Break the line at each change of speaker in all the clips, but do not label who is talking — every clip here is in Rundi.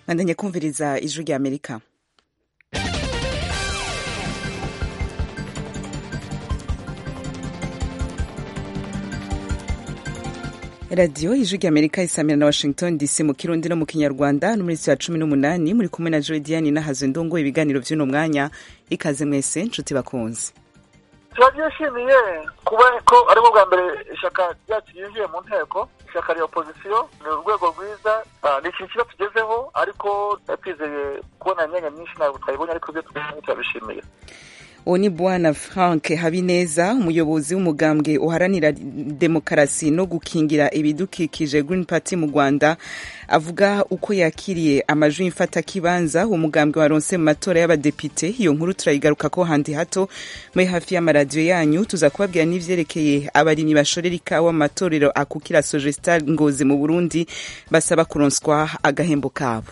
mwandanye kumviriza ijwi rya amerika radiyo ijwi rya amerika isamira na washington dc mu kirundi no mu kinyarwanda no muri ya cumi n'umunani muri kumwe na jodiane nahazo ndongo ibiganiro by'uno mwanya ikaze mwese nshuti bakunze
turabyishimiye kuba ko aribwo bwa mbere ishyaka ryacu ryinjiye mu nteko ishyaka rya opozisiyo ni urwego rwiza ni ikintu kiba tugezeho ariko twizeye kubona imyanya myinshi ntabwo twayibonye ariko ibyo tubonye turabishimiye
uwo ni bwana frank habineza umuyobozi w'umugambwe uharanira demokarasi no gukingira ibidukikije green party mu rwanda avuga uko yakiriye amajwi y'imfatakibanza uwo mugambwe waronse mu matora y'abadepite iyo nkuru turayigaruka ko handi hato muri hafi y'amaradiyo yanyu tuza kubabwira n'ivyerekeye abarimyi bashorera ikawa mu matorero akukira sogestar ngozi mu burundi basaba kuronswa agahembo kabo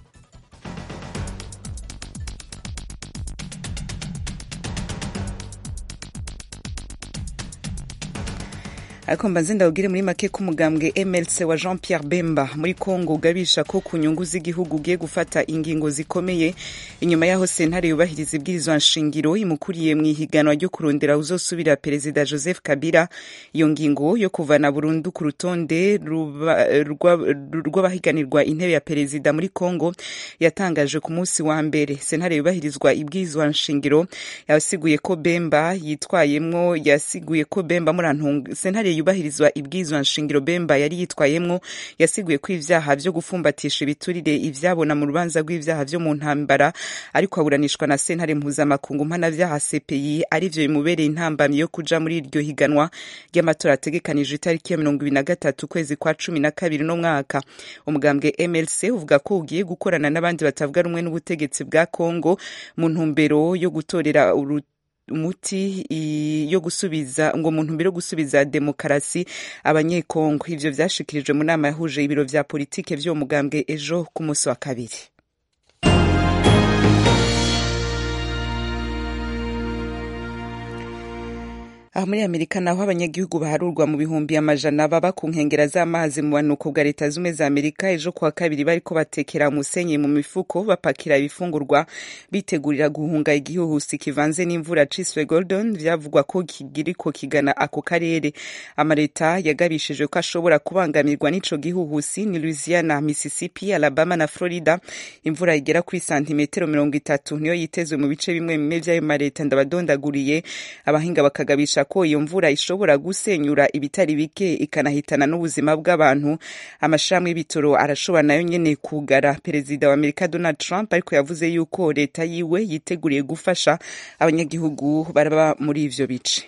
ariko mbanze ndawubwire muri make ko umugambwe mlc wa jean pierre bemba muri congo ugabisha ko ku nyungu z'igihugu ugiye gufata ingingo zikomeye inyuma y'aho sentare yubahiriza ibwirizwa nshingiro imukuriye mu ihiganwa ryo kurondera uzosubira perezida joseph kabila iyo ngingo yo kuvana burundu ku rutonde rw'abahiganirwa intebe ya perezida muri congo yatangaje ku munsi wa mbere sentare yubahirizwa ibwirizwa nshingiro yasiguye ko bemba yitwayemwo yasiguye ko bemba murantunga sentare yubahirizwa ibwirizwa nshingiro bemba yari yitwayemwo yasiguye ko ivyaha vyo gufumbatisha ibiturire ivyabona mu rubanza rw'ivyaha vyo mu ntambara ariko aburanishwa na sentare mpuzamakungu mpanavyaha cpi arivyo bimubereye intambamyi yo kuja muri iryo higanwa ry'amatora ategekanijwe itariki ya mirongo ibiri na gatatu ukwezi kwa cumi na kabiri no mwaka umugambwe mlc uvuga ko ugiye gukorana n'abandi batavuga rumwe n'ubutegetsi bwa congo mu ntumbero yo gutorera umuti yo gusubiza ngo mu ntumbero yo gusubiza demokarasi abanyekongo ivyo vyashikirijwe mu nama yahuje ibiro vya politike vy'uwo mugambwe ejo ku munsi wa kabiri aho muri amerika naho abanyagihugu baharurwa mu bihumbi amajana baba ku nkengera z'amazi mu banuko bwa leta zumwe za amerika ejo kuwa kabiri bariko batekera umusenyi mu mifuko bapakira ibifungurwa bitegurira guhunga igihuhusi kivanze n'imvura ciswe golden vyavugwa ko kiriko kigana ako karere amaleta yagabishije ko ashobora kubangamirwa n'ico gihuhusi ni louisiana mississippi alabama na florida imvura igera kuri santimetero mirongo itatu niyo yitezwe mu bice bimwe bimwe vy'ayo maleta ndabadondaguriye abahinga bakagabisha ko iyo mvura ishobora gusenyura ibitari bike ikanahitana n'ubuzima bw'abantu amashirahamwe y'ibitoro arashobora nayo nyene kugara perezida wa amerika donald trump ariko yavuze yuko leta yiwe yiteguriye gufasha abanyagihugu baraba muri ivyo bice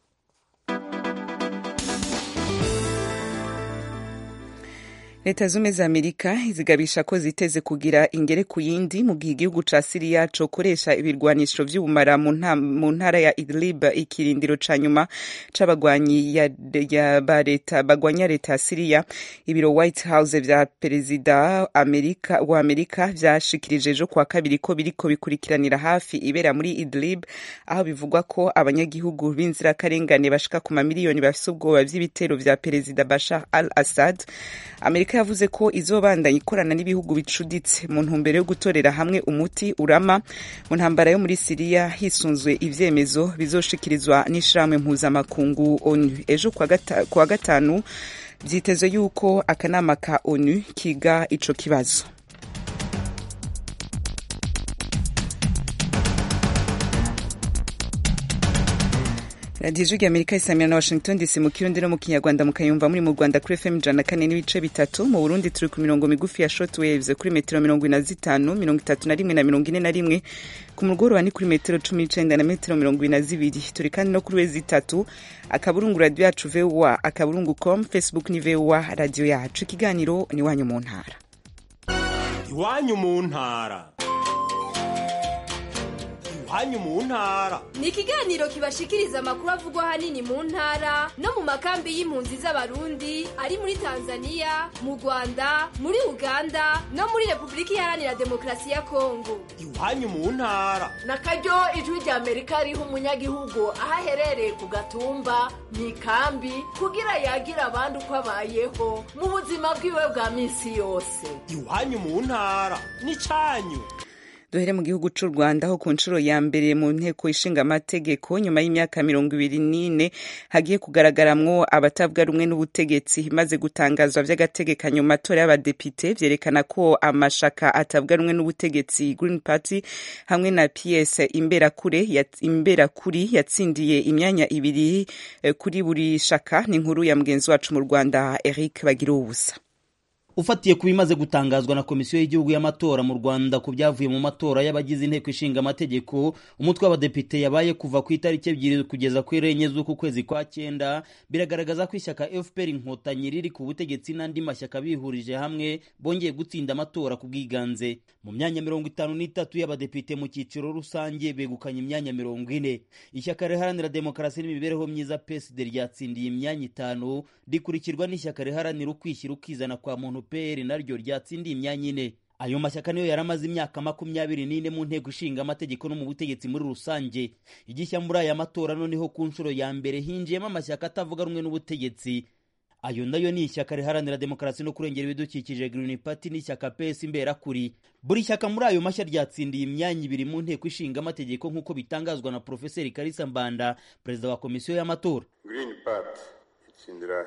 leta zumwe za amerika zigabisha ko ziteze kugira ingere ku yindi mu gihe igihugu ca siriya cokoresha ibirwanisho vy'ubumara mu ntara ya idlib ikirindiro ca nyuma c'abagwanyi ba leta bagwanya leta ya siriya ibiro white house vya perezida amerika wa amerika vyashikirije ejo kuwa kabiri ko biriko bikurikiranira hafi ibera muri idlib aho bivugwa ko abanyagihugu b'inzirakarengane bashika ku mamiliyoni bafise ubwoba vy'ibitero vya perezida bashar al assad amerika yavuze ko izobandanya ikorana n'ibihugu bicuditse mu ntumbero yo gutorera hamwe umuti urama mu ntambara yo muri siriya hisunzwe ivyemezo bizoshikirizwa n'ishirahamwe mpuzamakungu onu ejo kuwa gatanu vyitezwe yuko akanama ka onu kiga ico kibazo radiyo ijwi amerika isamira na washington dc mu kirundi no mu kinyarwanda mukayumva muri mu rwanda kuri fm ijana na kane n'ibice bitatu mu burundi turi ku mirongo migufi ya short waves kuri metero mirongo ine na zitanu mirongo itatu na rimwe na mirongo ine na rimwe ku mugoroba ni kuri metero cumi n'icenda na metero mirongo ine na zibiri turi kandi no kuri wezi itatu akaburungu radiyo yacu voa akaburungu com facebook ni voa radiyo yacu ikiganiro ni iwanyu mu ntara
iwanyu mu ntara iwanyu mu ntara
ni ikiganiro kibashikiriza amakuru avugwa ahanini mu ntara no mu makambi y'impunzi z'abarundi ari muri tanzania mu rwanda muri uganda no muri repubulika iharanira demokarasi ya kongo
iwanyu mu ntara
na karyo ijwi rya amerika riha umunyagihugu aho aherereye ku gatumba mu ikambi kugira yagira abandi uko abayeho mu buzima bwiwe bwa minsi yose
iwanyu mu ntara n'icyanyu
duhere mu gihugu cy'u rwanda aho ku nshuro ya mbere mu nteko ishinga amategeko nyuma y'imyaka mirongo ibiri n'ine hagiye kugaragaramwo abatavuga rumwe n'ubutegetsi maze gutangazwa by'agategekanyo mu matora y'abadepite vyerekana ko amashaka atavuga rumwe n'ubutegetsi green party hamwe na ps imberakure imberakuri yatsindiye imyanya ibiri kuri buri shaka ni inkuru ya mugenzi wacu mu rwanda eric bagira ubusa
ufatiye ku bimaze gutangazwa na komisiyo y'igihugu y'amatora mu rwanda ku byavuye mu matora y'abagize inteko ishinga amategeko umutwe w'abadepite yabaye kuva ku itariki ebyiri kugeza ku enye z'uku kwezi kwa cyenda biragaragaza ko ishyaka fpr inkotanyi riri ku butegetsi n'andi mashyaka bihurije hamwe bongeye gutsinda amatora ku bwiganze mu myanya mirongo itanu n'itatu y'abadepite mu cyiciro rusange begukanye imyanya mirongo ine ishyaka riharanira demokarasi n'imibereho myiza psd ryatsindiye imyanya itanu rikurikirwa n'ishyaka riharanira ukwishyira ukizana kwa muntu pr naryo ryatsindiye imyanya ine ayo mashyaka niyo yari amaze imyaka makumyabiri n'ine mu nteko ishinga amategeko no mu butegetsi muri rusange igishya muri aya matora noneho ku nshuro ya mbere hinjiyemo amashyaka atavuga rumwe n'ubutegetsi ayo nayo ni ishyaka riharanira demokarasi no kurengera ibidukikije Green Party n'ishyaka PS imberakuri buri shyaka muri ayo mashya ryatsindiye imyanya ibiri mu nteko ishinga amategeko nk'uko bitangazwa na Profeseri Kalisa Mbanda perezida wa komisiyo y'amatora
Green Party itsindira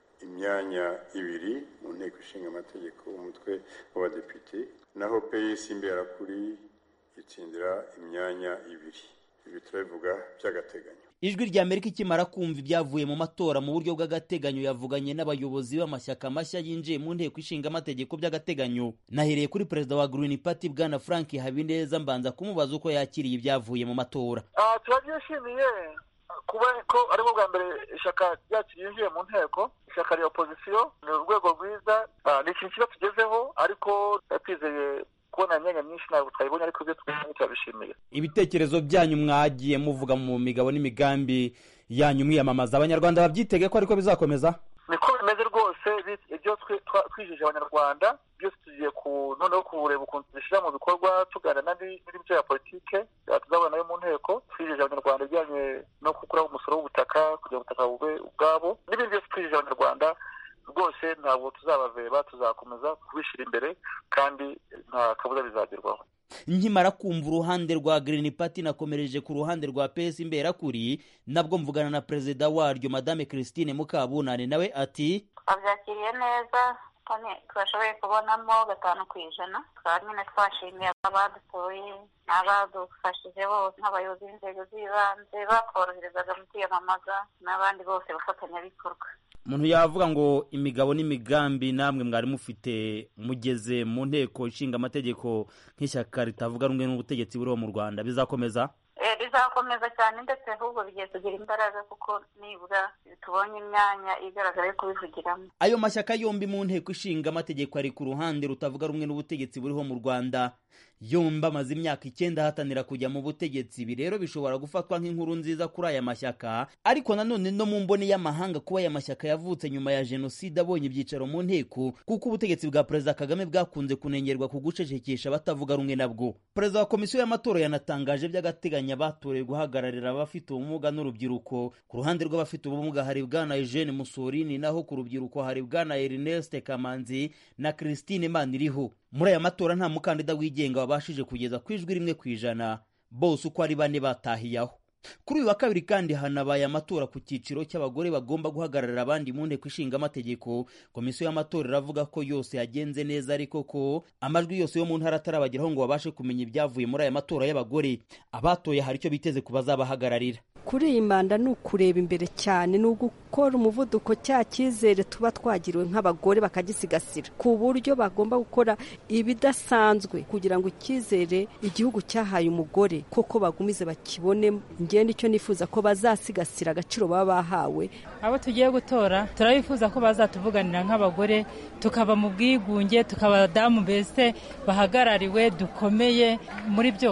imyanya ibiri mu nteko ishinga amategeko umutwe w'abadepite naho PS imberakuri itsindira imyanya ibiri ibi turabivuga by'agateganyo
ijwi rya amerika ikimara kumva ibyavuye mu matora mu buryo bw'agateganyo yavuganye n'abayobozi b'amashyaka mashya yinjiye mu nteko ishinga amategeko by'agateganyo nahereye kuri perezida wa green party bwana frank habineza mbanza kumubaza uko yakiriye ibyavuye mu matora
turabyishimiye kuba ko aribwo bwa mbere ishyaka ryacu ryinjiye mu nteko ishyaka rya opozisiyo ni urwego rwiza ni ikintu kiba tugezeho ariko twizeye kubona imyanya myinshi ntabwo twayibonye ariko ibyo twabonye turabishimiye
ibitekerezo byanyu mwagiye muvuga mu migabo n'imigambi yanyu mwiyamamaza abanyarwanda babyitege ko ariko bizakomeza
niko bimeze rwose ibyo twijije abanyarwanda byose tugiye noneho kureba ukuntu tubishyira mu bikorwa tuganira n'indi ya politike tuzabona nayo mu nteko twijije abanyarwanda ibijyanye no gukuraho umusoro w'ubutaka kugira ubutaka bube ubwabo n'ibindi byose twijije abanyarwanda rwose ntabwo tuzabaveba tuzakomeza kubishyira imbere kandi nta kabuza bizagerwaho
nkimara kumva uruhande rwa Green Party nakomereje ku ruhande rwa PS imberakuri nabwo mvugana na perezida waryo madame Christine Mukabunane nawe ati
abyakiriye neza twashoboye kubonamo gatanu ku ijana twaba nyine twashimiye abadutoye n'abadufashije bose nk'abayobozi b'inzego z'ibanze batworoherezaga mu kwiyamamaza n'abandi bose bafatanyabikorwa
umuntu yavuga ngo imigabo n'imigambi namwe mwari mufite mugeze mu nteko ishinga amategeko nk'ishyaka ritavuga rumwe n'ubutegetsi buriho mu rwanda bizakomeza
bizakomeza cyane ndetse ahubwo bigiye kugira imbaraga kuko nibura tubonye imyanya igaragara yo kubivugiramo
ayo mashyaka yombi mu nteko ishinga amategeko ari ku ruhande rutavuga rumwe n'ubutegetsi buriho mu rwanda yombi amaze imyaka icyenda ahatanira kujya mu butegetsi ibi rero bishobora gufatwa nk'inkuru nziza kuri aya mashyaka ariko nanone no mu mboni y'amahanga kuba aya mashyaka yavutse nyuma ya jenoside abonye ibyicaro mu nteko kuko ubutegetsi bwa perezida kagame bwakunze kunengerwa ku gucecekesha abatavuga rumwe nabwo perezida wa komisiyo y'amatora yanatangaje by'agateganyo abatorewe guhagararira abafite ubumuga n'urubyiruko ku ruhande rw'abafite ubumuga hari bwana eugene musorini naho ku rubyiruko hari bwana ernest kamanzi na christine maniriho muri aya matora nta mukandida wigenga wabashije kugeza ku ijwi rimwe ku ijana bose uko ari bane batahiyaho kuri uyu wa kabiri kandi hanabaye amatora ku cyiciro cy'abagore bagomba guhagararira abandi mu nteko ishinga amategeko komisiyo y'amatora iravuga ko yose yagenze neza ariko ko amajwi yose yo mu ntara atarabageraho ngo babashe kumenya ibyavuye muri aya matora y'abagore abatoye hari icyo biteze ku bazabahagararira
kuri iyi manda ni ukureba imbere cyane ni ugukora umuvuduko cya cyizere tuba twagiriwe nk'abagore bakagisigasira ku buryo bagomba gukora ibidasanzwe kugira ngo icyizere igihugu cyahaye umugore koko bagumize bakibone ngende icyo nifuza ko bazasigasira agaciro baba bahawe
abo tugiye gutora turabifuza ko bazatuvuganira nk'abagore tukaba mu bwigunge tukaba abadamu mbese bahagarariwe dukomeye muri byose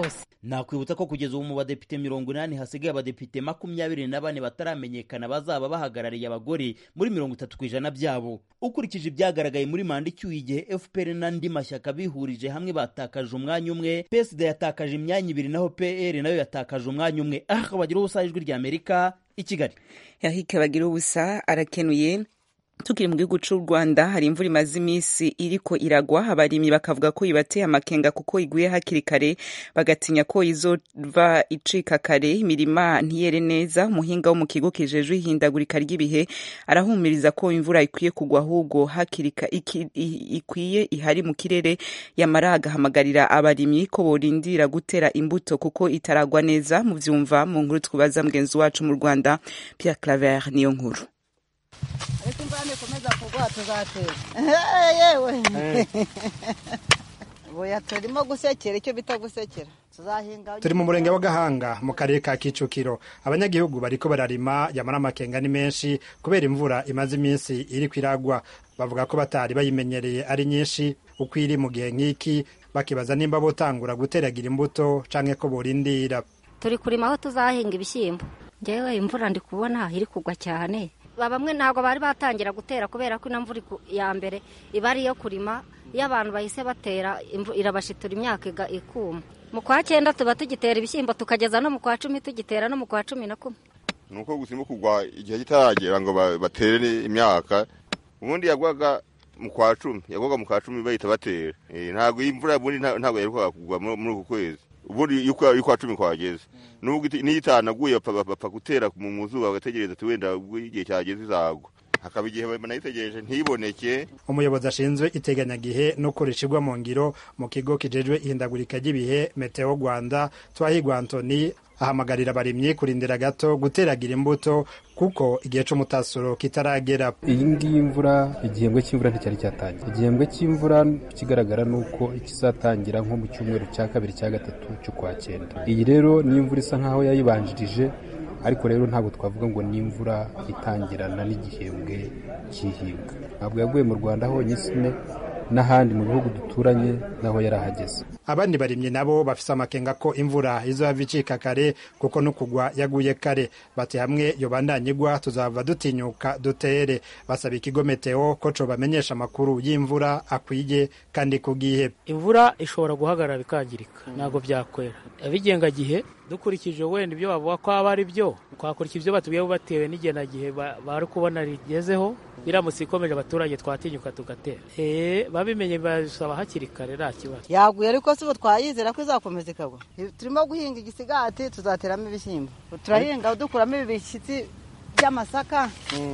nakwibutsa ko kugeza ubu mu badepite mirongo inani hasigaye abadepite makumyabiri na bane bataramenyekana bazaba bahagarariye abagore muri mirongo itatu ku ijana byabo ukurikije ibyagaragaye muri manda icyuye igihe fpr n'andi mashyaka bihurije hamwe batakaje umwanya umwe psd yatakaje imyanya ibiri naho pr nayo yatakaje umwanya umwe aha bagira ubusa ijwi rya amerika i kigali
yahike bagira ubusa arakenuye tukiri mu gihugu cy'u rwanda hari imvura imaze iminsi iriko iragwa abarimyi bakavuga ko ibateye amakenga kuko iguye hakiri kare bagatinya ko izova icika kare imirima ntiyere neza umuhinga wo mu kigo kijejwe ihindagurika ry'ibihe arahumiriza ko imvura ikwiye kugwa ahubwo hakiri ikwiye ihari mu kirere yamara agahamagarira abarimyi ko borindira gutera imbuto kuko itaragwa neza mu byumva mu nkuru twubaza mugenzi wacu mu rwanda Pierre Claver niyo nkuru
ariko imvura nikomeza kugwa tuzatera yewe buya turimo gusekera icyo bita gusekera tuzahinga
turi mu murenge wa gahanga mu karere ka kicukiro abanyagihugu bariko bararima yamara amakenga ni menshi kubera imvura imaze iminsi iri kwiragwa bavuga ko batari bayimenyereye ari nyinshi uko iri mu gihe nk'iki bakibaza nimba botangura guteragira imbuto canke ko borindira
turi kurima aho tuzahinga ibishyimbo ngewe imvura ndi kubona iri kugwa cyane bamwe ntabwo bari batangira gutera kubera ko ino mvura ya mbere iba ari iyo kurima iyo abantu bahise batera irabashitura imyaka ikuma mu kwa cyenda tuba tugitera ibishyimbo tukageza no mu kwa cumi tugitera no mu kwa cumi na kumwe
ni uko gusimba kugwa igihe kitaragera ngo batere imyaka ubundi yagwaga mu kwa cumi yagwaga mu kwa cumi bahita batera ntabwo iyi mvura ubundi ntabwo yaherukaga kugwa muri uku kwezi ubundi iyo kwa cumi kwageze nubwo niyo itanaguye bapfa gutera mu zuba bagategereza ati wenda igihe cyageze izagwa hakaba igihe banayitegereje ntiboneke
umuyobozi ashinzwe iteganyagihe no kurishirwa mu ngiro mu kigo kijejwe ihindagurika ry'ibihe meteo rwanda twahigwa antoni ahamagarira abarimyi kurindira gato guteragira imbuto kuko igihe c'umutasuro kitaragera
iyi ngiyi imvura igihembwe cy'imvura nticyari cyatangira igihembwe cy'imvura ikigaragara ni uko kizatangira nko mu cyumweru cya kabiri cya gatatu cy'ukwa cyenda iyi rero ni imvura isa nk'aho yayibanjirije ariko rero ntabwo twavuga ngo ni imvura itangirana n'igihembwe cy'ihinga ntabwo yaguye mu rwanda honyine n'ahandi mu bihugu duturanye naho yarahageze
abandi barimyi nabo bafise amakenga ko imvura izohava icika kare kuko no kugwa yaguye kare bati hamwe yobandanya igwa tuzava dutinyuka dutere basaba ikigo meteo ko cobamenyesha amakuru y'imvura akwiye kandi ku gihe
imvura ishobora guhagarara bikangirika ntabwo byakwera abigengagihe dukurikije wenda ibyo bavuga ko aba ari byo twakurikira ibyo batubwiye batewe n'igenagihe bari kubona rigezeho biramutse ikomeje abaturage twatinyuka tugatera babimenye babisaba hakiri kare nta kibazo
yaguye ariko si ubu twayizera ko izakomeza ikagwa turimo guhinga igisigati tuzateramo ibishyimbo turahinga dukuramo ibi bishyitsi by'amasaka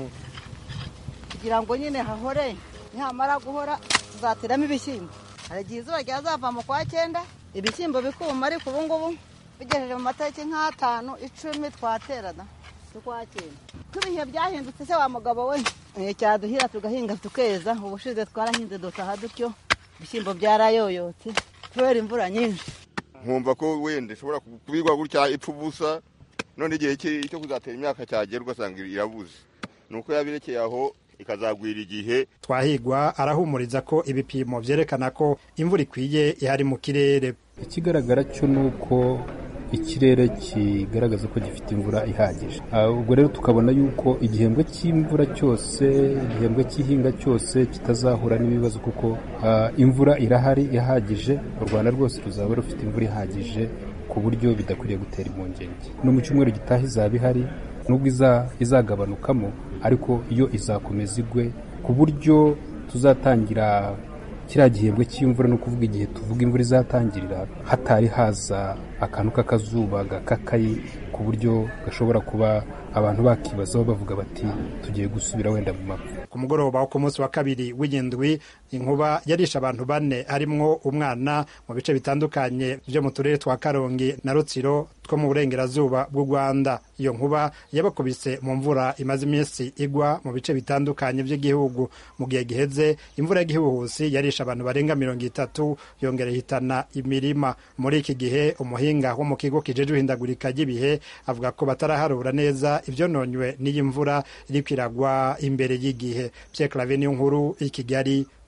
kugira ngo nyine hahore nihamara guhora tuzateramo ibishyimbo hari igihe izuba ryazava mu kwa cyenda ibishyimbo bikuma ariko ubu ngubu bigejeje mu matariki nk'atanu icumi twaterana tukwa cyenda ko ibihe byahindutse se wa mugabo we cyaduhira tugahinga tukeza ubushize twarahinze dutaha dutyo ibishyimbo byarayoyotse kubera imvura nyinshi
nkumva ko wenda ishobora kubigwa gutya ipfa ubusa none igihe cyo kuzatera imyaka cyagera ugasanga irabuze ni uko yabirekeye aho ikazagwira igihe
twahigwa arahumuriza ko ibipimo byerekana ko imvura ikwiye ihari mu kirere
ikigaragara cyo ni uko ikirere kigaragaza ko gifite imvura ihagije ubwo rero tukabona yuko igihembwe cy'imvura cyose igihembwe cy'ihinga cyose kitazahura n'ibibazo kuko imvura irahari ihagije u rwanda rwose ruzaba rufite imvura ihagije ku buryo bidakwiriye gutera impungenge no mu cyumweru gitaha izaba ihari nubwo izagabanukamo ariko iyo izakomeza igwe ku buryo tuzatangira kiriya gihembwe cy'imvura ni ukuvuga igihe tuvuga imvura izatangirira hatari haza akantu k'akazuba gakakaye ku buryo gashobora kuba abantu bakibazaho bavuga bati tugiye gusubira wenda mu mapfa
ku mugoroba wo ku munsi wa kabiri w'indwi inkuba yarishe abantu bane harimwo umwana mu bice bitandukanye byo mu turere twa karongi na rutsiro two mu burengerazuba bw'u rwanda iyo nkuba yabakubise mu mvura imaze iminsi igwa mu bice bitandukanye by'igihugu mu gihe giheze imvura y'igihuhusi yarishe abantu barenga mirongo itatu yongera ihitana imirima muri iki gihe umuhinga wo mu kigo kijejwe ihindagurika ry'ibihe avuga ko bataraharura neza ibyononywe n'iyi mvura iri kwiragwa imbere y'igihe Pierre Claver niyo nkuru i Kigali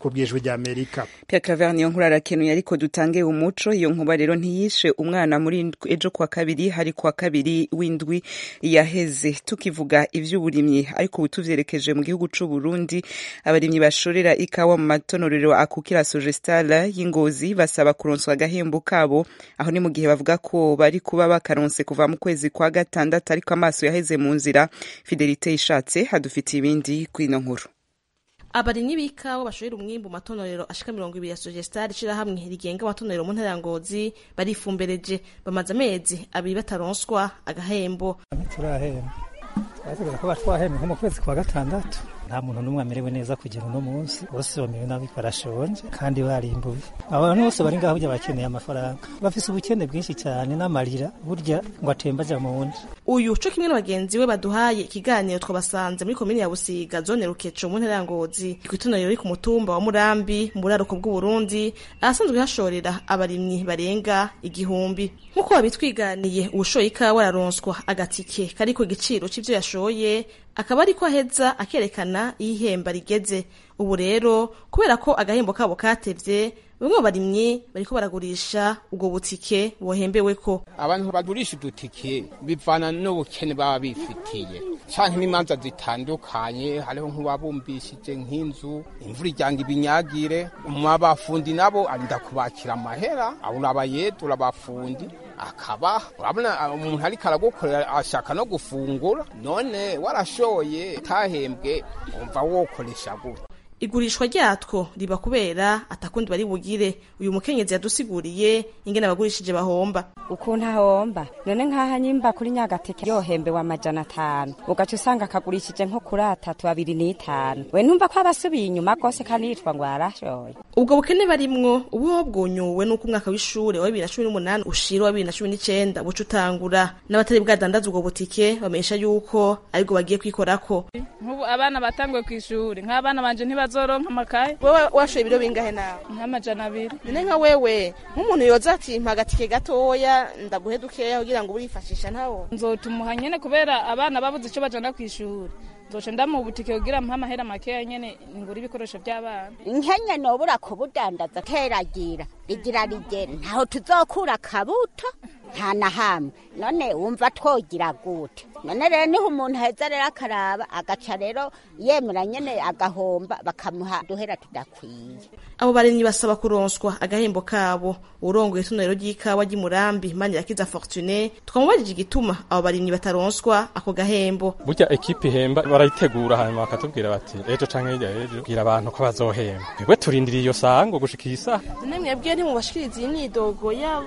ku bwijwi rya amerika
Pierre Claver niyo nkuru arakenuye ariko dutange umuco iyo nkuba rero ntiyishe umwana muri ejo kwa kabiri hari kwa kabiri w'indwi yaheze tukivuga ivy'uburimyi ariko ubu tuvyerekeje mu gihugu c'u Burundi abarimyi bashorera ikawa mu matonorero akukira Sogestal y'Ingozi basaba kuronswa agahembo kabo aho ni mu gihe bavuga ko bari kuba bakaronse kuva mu kwezi kwa gatandatu ariko amaso yaheze mu nzira Fidelite ishatse hadufitiye ibindi kwino nkuru
abarimyi b'ikawa bashorera umwimbu mu matonorero ashika mirongo ibiri ya sogestar ishirahamwe rigenga amatonorero mu ntara ya ngozi barifumbereje bamaze amezi abiri bataronswa agahembo
turahemba twategereje ko batwahemba nko mu kwezi kwa gatandatu nta muntu n'umwe amerewe neza kugera uno munsi bose bamerewe nabi barashonje kandi barimbuye abantu bose bari ngaho burya bakeneye amafaranga bafise ubukene bwinshi cyane n'amarira burya ngo atemba aja mu wundi
uyu co kimwe na bagenzi we baduhaye ikiganiro twabasanze muri komini ya busiga zone rukeco mu ntara ya ngozi kw'itonero riri ku mutumba wa murambi mu buraruko bw'uburundi ahasanzwe hashorera abarimyi barenga igihumbi nk'uko babitwiganiye uwushoye ikawa araronswa agatike kari ku giciro c'ivyo yashoye akaba ariko aheza akerekana iyo ihemba rigeze ubu rero kubera ko agahembo kabo katevye bamwe mu barimyi bariko baragurisha ubwo butike bohembeweko
abantu bagurisha udutike bivana n'ubukene baba bifitiye canke n'imanza zitandukanye hariho nk'uwabumbishije nk'inzu imvura ijyanga ibinyagire abafundi nabo arinda kubakira amahera abura abayede urabafundi akaba urabona umuntu ariko aragukorera ashaka no gufungura none warashoye utahembwe umva wokoresha gute
igurishwa ryatwo riba kubera atakundi bari bugire uyu mukenyezi yadusiguriye ingene abagurishije bahomba
ukuntu ahomba none nk'aha nyimba kuri nyagateke yohembewe amajana atanu ugaca usanga akagurishije nko kuri atatu abiri n'itanu we ntumva ko abasubiye inyuma rwose kandi yitwa ngo yarashoye
ubwo bukene barimwo ubuho bwunyuwe n'uko umwaka w'ishure wa bibiri na cumi n'umunani ushira wa bibiri na cumi n'icenda buca utangura n'abatari bwadandaza ubwo butike bamenyesha yuko aribwo bagiye kwikorako
nk'ubu abana batanguye kw'ishuri nk'abana banje ntibazoronka amakaye
wewe washoye ibiro bingahe nawe
nk'amajana abiri
none nka wewe nk'umuntu yoza ati mpa agatike gatoya ndaguhe dukeya kugira ngo urifashisha ntawo
nzotumuha nyene kubera abana babuze ico bajana kw'ishuri nzoca ndamuha ubutike kugira mpa amahera makeya nyene ngura ibikoresho vy'abana
nkenye nobura kubudandaza teragira rigira rigere ntaho tuzokura akabuto nta na hamwe none wumva twogira gute none rero niho umuntu aheza rero akaraba agaca rero yemera nyene agahomba bakamuha duhera tudakwiye
abo barimyi basaba kuronswa agahembo kabo urongoye itonero ry'ikawa ry'imurambi manirakiza fortune twamubajije igituma abo barimyi bataronswa ako gahembo
burya ekipi ihemba barayitegura hanyuma bakatubwira bati ejo canke hirya ejo bwira abantu ko bazohemba twebwe turindiriye iyo saha ngo gushika iyi saha
none mwebwe ntimubashikiriza iyi myidogo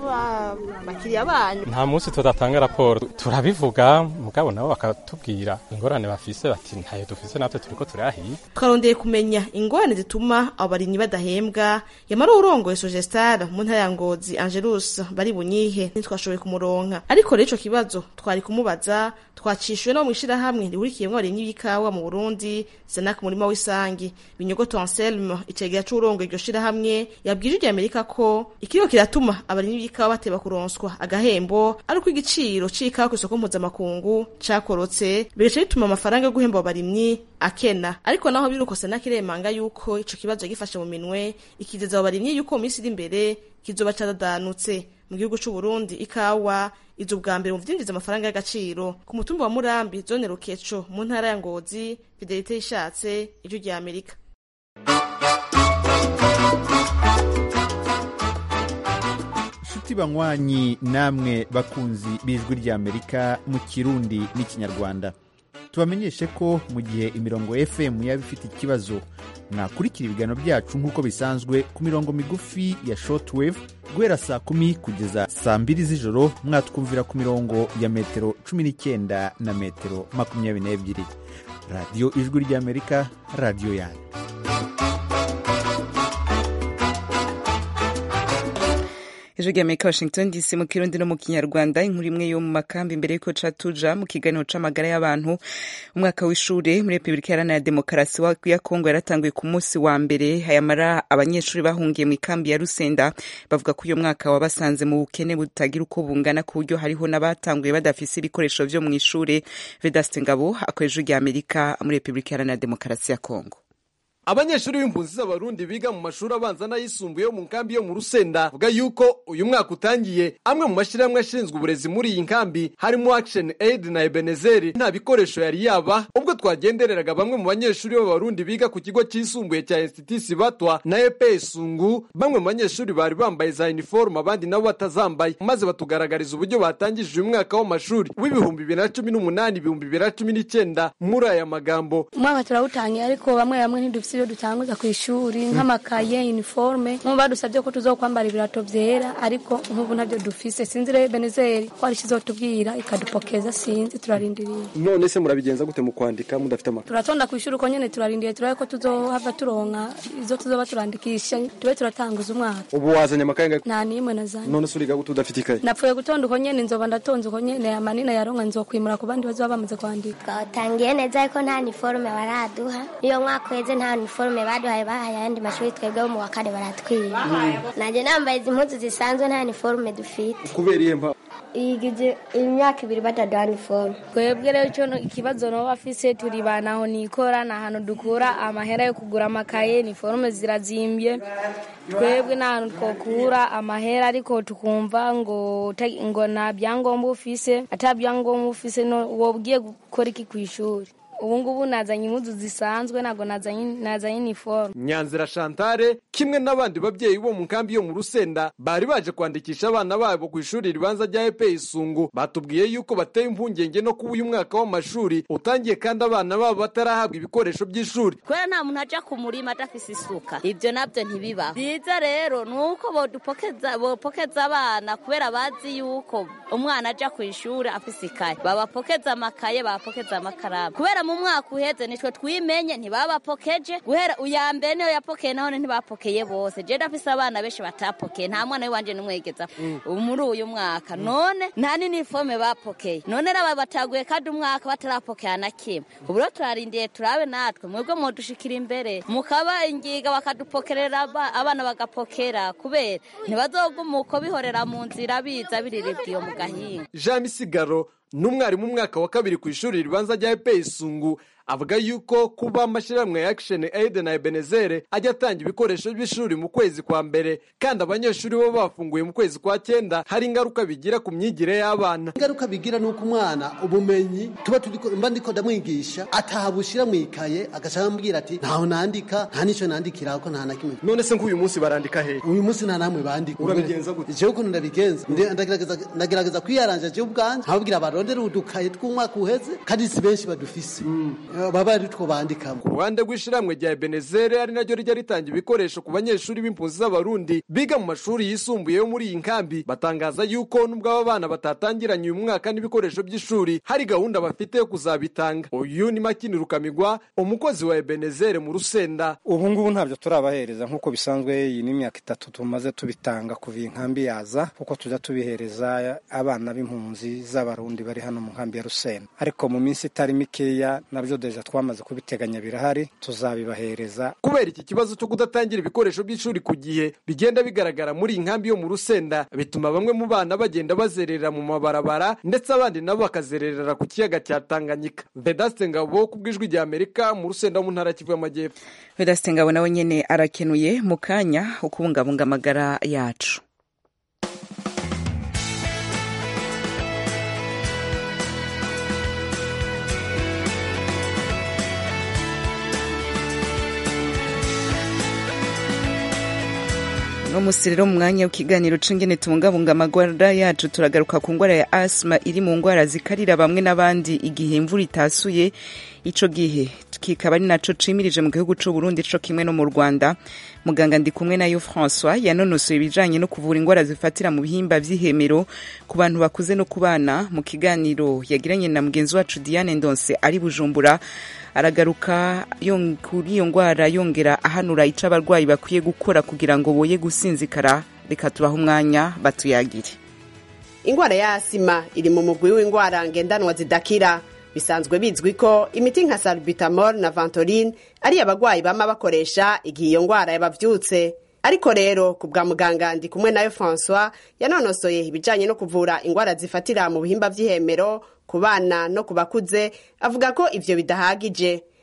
y'abakiriya banyu
nta munsi tudatanga raporo turabivuga mugabo nabo bakatubwira ingorane bafise bati ntayo dufise natwe turiko turahiye
twarondeye kumenya ingorane zituma abo barimyi badahembwa yamara urongoye sogestar mu ntara ya ngozi angelus bari bunyihe ntitwashoboye kumuronka ariko rero ico kibazo twari kumubaza twacishuwe no mw'ishirahamwe rihurikiyemwo abarimyi b'ikawa mu burundi senak murima w'isangi binyogoto anselme icegera c'urongoye iryo shirahamwe yabwije irya amerika ko ikiriho kiratuma abarimyi b'ikawa bateba kuronswa agahembo ari uko igiciro c'ikawa kw'isoko mpuzamakungu cakorotse bigaca bituma amafaranga yo guhemba abo barimyi akena ariko naho biruko senak iremanga yuko ico kibazo yagifashe mu minwe ikizeza abo barimyi yuko mu minsi iri imbere kizoba caradanutse mu gihugu c'u Burundi ikawa izo ubwa mbere mu vyinjiza amafaranga y'agaciro ku mutumba wa Murambi zone Rukeco mu ntara ya Ngozi Fidelite ishatse ijwi rya Amerika
nshuti banywanyi namwe bakunzi b'ijwi ry'amerika mu kirundi n'ikinyarwanda tubamenyeshe ko mu gihe imirongo fm yaba ifite ikibazo mwakurikira ibiganiro byacu nk'uko bisanzwe ku mirongo migufi ya shortwave guhera saa kumi kugeza saa mbiri z'ijoro mwatwumvira ku mirongo ya metero cumi n'icyenda na metero makumyabiri n'ebyiri radiyo ijwi ry'amerika radiyo yanyu
ijwi ry'amerika washington dc mu kirundi no mu kinyarwanda inkuru imwe yo mu makambi imbere y'uko ca tuja mu kiganiro c'amagara y'abantu umwaka w'ishure muri repubulika iharanira demokarasi ya kongo yaratanguye ku munsi wa mbere hayamara abanyeshuri bahungiye mu ikambi ya rusenda bavuga ko uyu mwaka wabasanze mu bukene butagira uko bungana ku buryo hariho n'abatanguye badafise ibikoresho vyo mu ishure vedaste ngabo akorera ijwi ry'amerika muri repubulika iharanira demokarasi ya kongo
abanyeshuri b'impunzi z'abarundi biga mu mashuri abanza n'ayisumbuye yo mu nkambi yo mu rusenda bavuga yuko uyu mwaka utangiye amwe mu mashyirahamwe ashinzwe uburezi muri iyi nkambi harimo action aid na ebenezeri nta bikoresho yari yaba ubwo twagendereraga bamwe mu banyeshuri b'abarundi biga ku kigo cyisumbuye cya institusi batwa na epe sungu bamwe mu banyeshuri bari bambaye za uniforme abandi nabo batazambaye maze batugaragariza uburyo batangije uyu mwaka w'amashuri w'ibihumbi bibiri na cumi n'umunani ibihumbi bibiri na cumi n'icyenda muri aya magambo
umwaka turawutangiye ariko bamwe bamwe ntidufite ibyo dutanguza ku ishuri nk'amakaye uniforme nk'ubu badusabye ko tuzokwambara ibirato byera ariko nk'ubu ntabyo dufise sinzi rero benezeri ko hari ikizotubwira ikadupokeza sinzi turarindiriye
none se murabigenza gute mu kwandika mudafite amakaye
turatonda ku ishuri uko nyene turarindiye turabe ko tuzohava turonka izo tuzoba turandikisha tube turatanguza umwaka
ubu wazanye amakaye ngahe
nta n'imwe nazanye
none se uriga gute udafite ikaye
napfuye gutonda uko nyene nzoba ndatonze uko nyene amanina yaronka nzokwimura ku bandi bazoba bamaze kwandika
twatangiye neza ariko nta niforume baraduha iyo mwaka uheze nta niforume baduhaye bahaye ayandi mashuri twebwe bo mu wa kane baratwiba nanjye nambaye izi mpuzu zisanzwe nta niforume dufite
kubera iyihe mpamvu
igize imyaka ibiri bataduha niforume
twebwe rero icyo ikibazo nabo bafise turi banaho nikora ni ahantu dukura amahera yo kugura amakaye niforume zirazimbye twebwe ni ahantu twokura amahera ariko tukumva ngo ngo nta byangombwa ufise ata byangombwa ufise wobwiye gukora iki ku ishuri ubu ngubu nazanye impuzu zisanzwe ntabwo nazanye iniforume
nyanzira shantare kimwe n'abandi babyeyi bo mu nkambi yo mu rusenda bari baje kwandikisha abana babo ku ishuri ribanza rya epe isungu batubwiye yuko bateye impungenge no kuba uyu mwaka w'amashuri utangiye kandi abana babo batarahabwa ibikoresho by'ishuri
kubera nta muntu aja ku murima adafise isuka ibyo nabyo ntibibaho byiza rero ni uko bopokeza abana kubera bazi yuko umwana aja ku ishuri afise ikaye babapokeza amakaye babapokeza amakaramu kubera mu mwaka uheze nitwe twimenye ntibabapokeje guhera uya mbere niyo yapokeye nahone ntibapokeye bose je ndafise abana benshi batapokeye nta mwana w'iwanje n'umwegeza muri uyu mwaka none nta n'iniforume bapokeye none raba bataguye kandi umwaka batarapokera na kimwe ubu rero turarindiye turabe natwe mwebwe mudushikira imbere mukaba ingiga bakadupokerera abana bagapokera kubera ntibazoguma uko bihorera mu nzira biza biriribwa iyo mu gahinga
jean misigaro n'umwarimu umwaka wa kabiri ku ishuri ribanza rya epe isungu avuga yuko kuba amashyirahamwe ya action aid na ebenezere ajya atanga ibikoresho by'ishuri mu kwezi kwa mbere kandi abanyeshuri bo bafunguye mu kwezi kwa cyenda hari ingaruka bigira ku myigire y'abana
ingaruka bigira ni uko umwana ubumenyi tuba mba ndiko ndamwigisha atahabushyira mu ikaye agaca ambwira ati ntaho nandika nta n'icyo nandikira ko nta na kimwe
none se nk'uyu munsi barandika hehe
uyu munsi nta namwe bandika
urabigenza gute
jewe ukuntu ndabigenza ndagerageza kwiyaranja jewe ubwanje nkababwira barondere udukaye tw'umwaka uheze kandi si benshi badufise baba ari two bandikamo
ku ruhande rw'ishyirahamwe rya ebenezere ari naryo rijya ritanga ibikoresho ku banyeshuri b'impunzi z'abarundi biga mu mashuri yisumbuye yo muri iyi nkambi batangaza yuko nubwo aba bana batatangiranye uyu mwaka n'ibikoresho by'ishuri hari gahunda bafite yo kuzabitanga uyu ni makini rukamigwa umukozi wa ebenezere mu rusenda
ubu ngubu ntabyo turabahereza nk'uko bisanzwe iyi ni imyaka itatu tumaze tubitanga kuva iyi nkambi yaza kuko tujya tubihereza abana b'impunzi z'abarundi bari hano mu nkambi ya rusenda ariko mu minsi itari mikeya nabyo deja twamaze kubiteganya birahari tuzabibahereza
kubera iki kibazo cyo kudatangira ibikoresho by'ishuri ku gihe bigenda bigaragara muri iyi nkambi yo mu rusenda bituma bamwe mu bana bagenda bazerera mu mabarabara ndetse abandi nabo bakazererera ku kiyaga cya tanganyika vedaste ngabo ku bw'ijwi rya amerika mu rusenda mu ntara kivu y'amajyepfo
vedaste ngabo nawe nyine arakenuye mu kanya ukubungabunga amagara yacu umunsi rero mu mwanya w'ikiganiro c'ingene tubungabunga amagwara yacu turagaruka ku ngwara ya asima iri mu ngwara zikarira bamwe n'abandi igihe imvura itasuye ico gihe kikaba ari naco cimirije mu gihugu c'u Burundi co kimwe no mu Rwanda muganga ndi kumwe nayo François yanonosoye ibijanye no kuvura ingwara zifatira mu bihimba vy'ihemero ku bantu bakuze no ku bana mu kiganiro yagiranye na mugenzi wacu Diane Ndonse ari Bujumbura aragaruka kuri iyo ngwara yongera ahanura ico abarwayi bakwiye gukora kugira ngo boye gusinzikara reka tubaha umwanya batuyagire
ingwara ya asima iri mu mugwi w'ingwara ngendanwa zidakira bisanzwe bizwi ko imiti nka salbutamol na ventoline ari abagwayi bama bakoresha igihe iyo ngwara yabavyutse ariko rero ku bwa muganga ndi kumwe nayo francois yanonosoye ibijanye no kuvura ingwara zifatira mu bihimba vy'ihemero ku bana no ku bakuze avuga ko ivyo bidahagije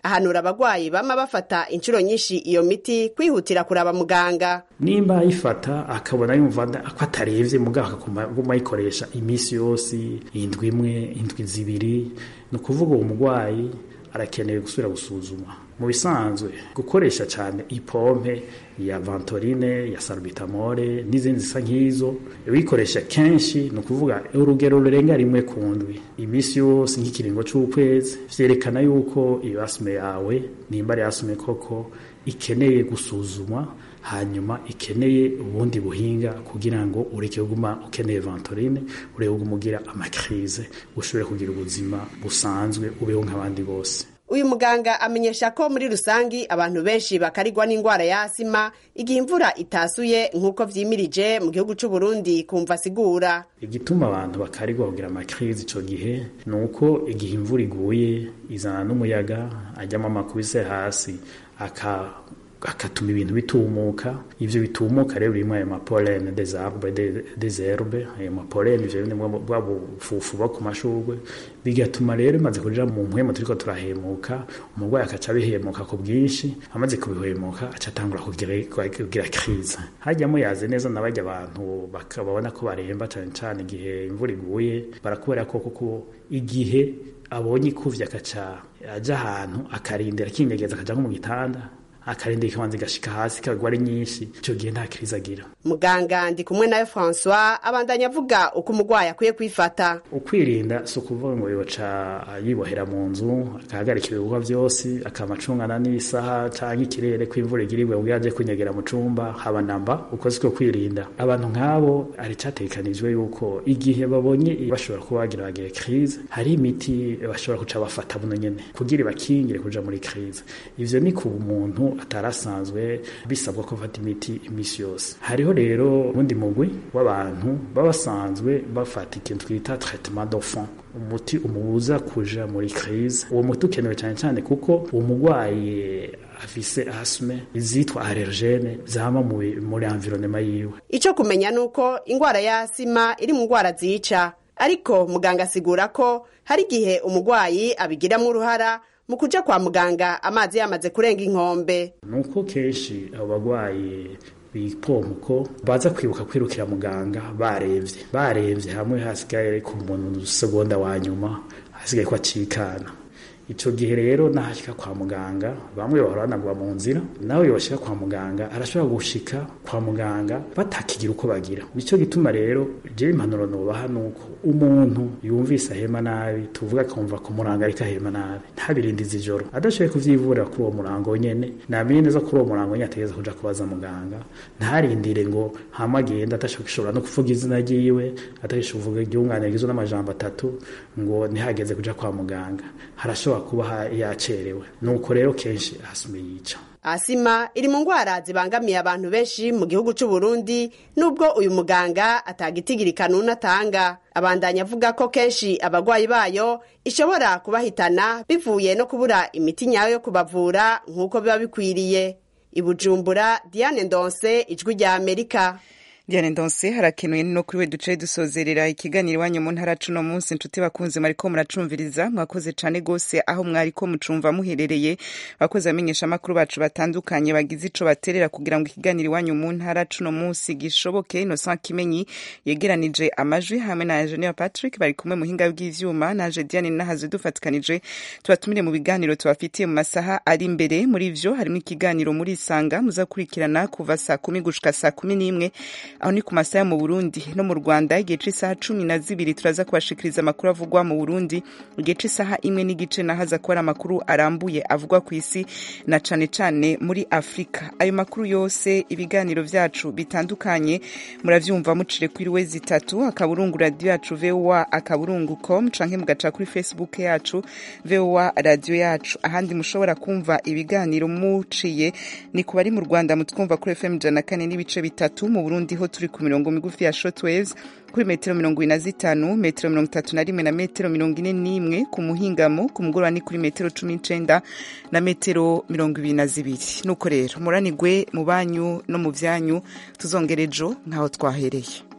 ahanura abagwayi bama bafata inshuro nyinshi iyo miti kwihutira kuraba muganga
nimba ayifata akabona yumva ko atarevye mugabo akaguma ayikoresha iminsi yose indwi imwe indwi zibiri ni ukuvuga uwo mugwayi arakeneye gusubira gusuzumwa mu bisanzwe gukoresha cyane ipompe ya vantorine ya salbutamole n'izindi zisa nk'izo uyikoresha kenshi ni ukuvuga urugero rurenga rimwe ku ndwi iminsi yose nk'ikiringo cy'ukwezi vyerekana yuko iyo asume yawe nimba ari asume koko ikeneye gusuzumwa hanyuma ikeneye ubundi buhinga kugira ngo ureke kuguma ukeneye vantorine ureke kuguma ugira amakrize ushobore kugira ubuzima busanzwe ubeho nk'abandi bose
uyu muganga amenyesha ko muri rusangi abantu benshi bakarigwa n'indwara ya asima igihe imvura itasuye nk'uko vyimirije mu gihugu c'u Burundi kumva asigura
igituma abantu bakarigwa kugira amakrize ico gihe ni uko igihe imvura iguye izana n'umuyaga ajyamo amakubise hasi aka agatuma ibintu bitumuka ivyo bitumuka rero birimwo ayo mapolene des arbres des herbes ayo mapolene ivyo bine bwa bufufu bwo ku mashurwe bigatuma rero bimaze kuja mu mpwemu turiko turahemuka umurwayi akaca abihemuka ku bwinshi amaze kubihemuka aca atangura kugira krize hajyamo yaze neza n'abarya abantu bakababona ko baremba cane cane igihe imvura iguye barakubera ko kuko igihe abonye ikuvye akaca aja ahantu akarindira akinyegeza akaja nko mu gitanda akarindira ikabanza igashika hasi kagwa ari nyinshi ico gihe nta kriza agira
muganga ndi kumwe nawe François abandanya avuga uko umugwayi akwiye kwifata
ukwirinda si ukuvuga ngo yoca yibohera mu nzu akahagarika ibikorwa vyose akamacungana n'isaha canke ikirere ko imvura igirirwe ngo yaje kunyegera mu cumba haba namba uko siko kwirinda abantu nk'abo ari categekanijwe yuko igihe babonye bashobora kuba bagira bagire krize hari imiti bashobora kuca bafata buno nyene kugira bakingire kuja muri krize ivyo ni ku muntu atarasanzwe bisabwa ko afata imiti imisi yose hariho rero ubundi mugwi w'abantu baba basanzwe bafata ikintu twita traitement d'enfant umuti umubuza kuja muri crise uwo muti ukenewe cyane cyane kuko uwo mugwayi afise asme izitwa allergene zama muri environnement yiwe
ico kumenya nuko ingwara ya asima iri mu ngwara zica ariko muganga asigura ko hari igihe umugwayi abigiramwo uruhara mu kuja kwa muganga amazi yamaze kurenga inkombe
nuko kenshi abo bagwayi bipomko baza kwibuka kwirukira muganga barevye barevye hamwe hasigaye ku muntu segonda wa nyuma hasigaye ko acikana ico gihe rero nahashika kwa muganga bamwe bahora banagwa mu nzira nawe yoshika kwa muganga arashobora gushika kwa muganga batakigira uko bagira nico gituma rero je impanuro nobaha nuko umuntu yumvise ahema nabi tuvuga akumva ku murango ariko ahema nabi ntabirindiza ijoro adashoboye kuvyivurira kuri uwo murango nyene namenye neza kuri uwo murango nyene ategeza kuja kubaza muganga ntarindire ngo hama agenda atashobora no kuvuga izina ryiwe atashobora kuvuga iryungane rigizwe n'amajambo atatu ngo ntihageze kuja kwa muganga harashobora kuba yacerewe nuko rero kenshi asume yica
asima iri mu ngwara zibangamiye abantu benshi mu gihugu c'u Burundi nubwo uyu muganga atagitigiri kanuni atanga abandanya avuga ko kenshi abagwayi bayo ishobora kubahitana bivuye no kubura imiti nyayo yo kubavura nk'uko biba bikwiriye ibujumbura Diane Ndonse ijwi rya Amerika
Diane Ndonse harakenuye no kuri we duce dusozerera ikiganiro iwanyu mu ntara cuno munsi nshuti bakunze mwariko muracumviriza mwakoze cane gose aho mwariko mucumva muherereye bakoze amenyesha makuru bacu batandukanye bagize ico baterera kugira ngo ikiganiro iwanyu mu ntara cuno munsi gishoboke Innocent Kimenyi yegeranije amajwi hamwe na Engineer Patrick bari kumwe muhinga bw'ivyuma naje Diane nahaze dufatikanije tubatumire mu biganiro tubafitiye mu masaha ari imbere muri ivyo harimo ikiganiro muri isanga muzakurikirana kuva saa kumi gushika saa kumi n'imwe aho ni ku masaha mu Burundi no mu Rwanda igihe c'isaha cumi na zibiri turaza kubashikiriza amakuru avugwa mu Burundi igihe c'isaha imwe n'igice nahaza ko ari amakuru arambuye avugwa ku isi na cane cane muri Afrika ayo makuru yose ibiganiro vyacu bitandukanye muravyumva mucire kuri we zitatu akaburungu radio yacu VOA akaburungu com canke mugaca kuri Facebook yacu VOA radio yacu ahandi mushobora kumva ibiganiro muciye ni ku bari mu Rwanda mutwumva kuri FM jana kane n'ibice bitatu mu Burundi ho turi ku mirongo migufi ya shortwaves kuri metero mirongo ine na zitanu metero mirongo itatu na rimwe na metero mirongo ine n'imwe ku muhingamo ku mugoroba ni kuri metero cumi n'icenda na metero mirongo ibiri na zibiri nuko rero muranigwe mu banyu no mu vyanyu tuzongera ejo nk'aho twahereye